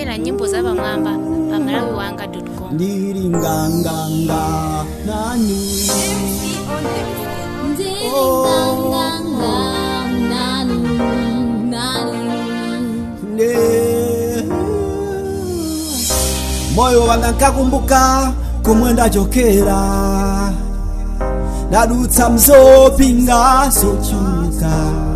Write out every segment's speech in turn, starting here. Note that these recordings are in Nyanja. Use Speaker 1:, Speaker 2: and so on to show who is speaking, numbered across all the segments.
Speaker 1: tikumvera nyimbo za pamwamba pa malawi wanga com
Speaker 2: ndiri nganganga nani ne moyo wanga nkakumbuka kumwe ndachokera ndadutsa mzopinga zochuka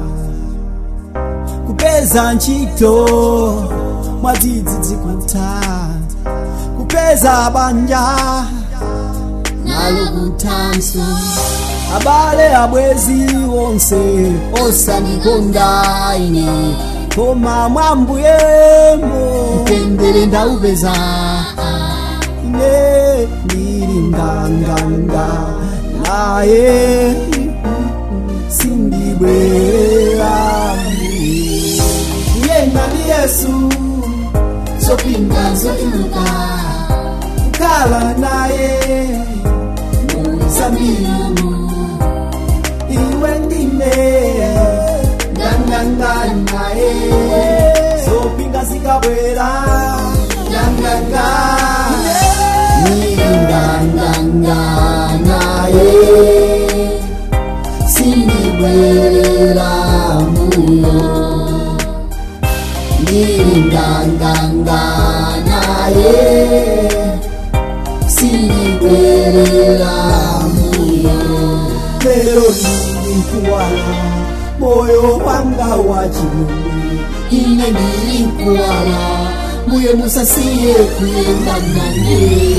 Speaker 2: kupeza ntchito mwadzidzidzi kuta kupeza banja nalo kutanso abale abwezi onse osandikonda ine koma mwambuyemo mtendere ndaupeza ine ndiri nganganga naye sindibwera yena ni yesu zopinga zotimuka kukhala naye musambimu iwe ndine nganganga naye zopinga zikabwera nganganga nganganga naye sindibwera muno nganganga naye sindibwera muno lero ndikuwala moyo wanga wachilumi ine ndikuwala muye musasiye kuyenda nane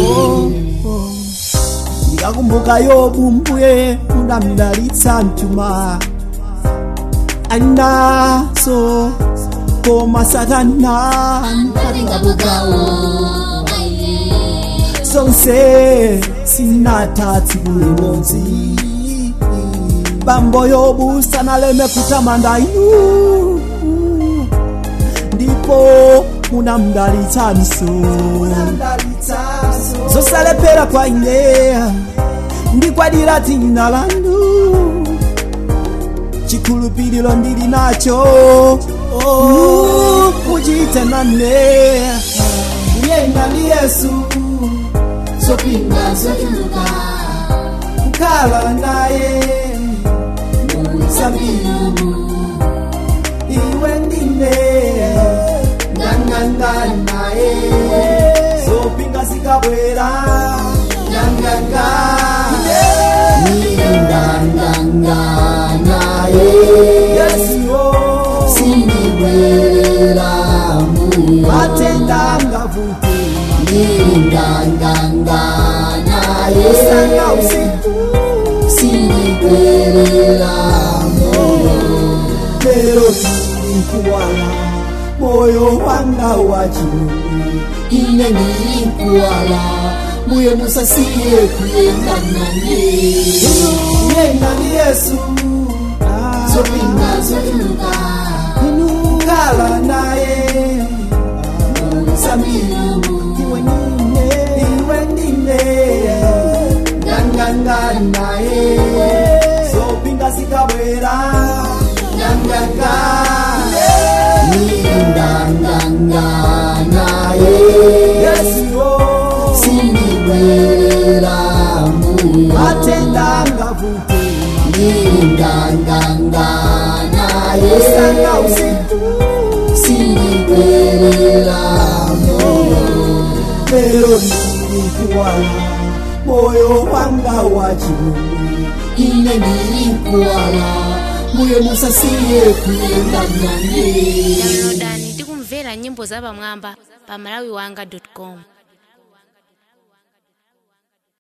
Speaker 2: ndikakumbuka yobu mbuye mudamdalitsa mtuma alinaso koma satana zonse sinatatsi kulimodzi bambo yobu sanaleme kutamanda inu ndipo munamdalitsanso zosalepera kwa ine ndikwadira dzina lanu chikhulupiriro ndili nacho muchite nane yenda ndi yesu zopinga zotimuka kukhala naye muzabibu iwe ndine nganganga naye zopinga zikabwera nganganga nganganga naye yesu sindibwera matenda ngavute nganganga naye sanga usiku sindibwera lero ndikuwala moyo wanga wachilumi ine ndikuwala muye musasiye kuyenda nane yenda ndi yesu zopinga zotimuka kukhala naye muzabibu iwe ndine iwe ndine nganganga naye zopinga zikabwera nganganga nganganga naye yesu sindibwera matenda ngavute nganganga naye sanga usiku sindibwera lero ndikuwala moyo wanga wachilumi ine ndikuwala muye musasiye kuyenda nane
Speaker 1: downloadani tikumvera nyimbo za pamwamba pa malawi wanga com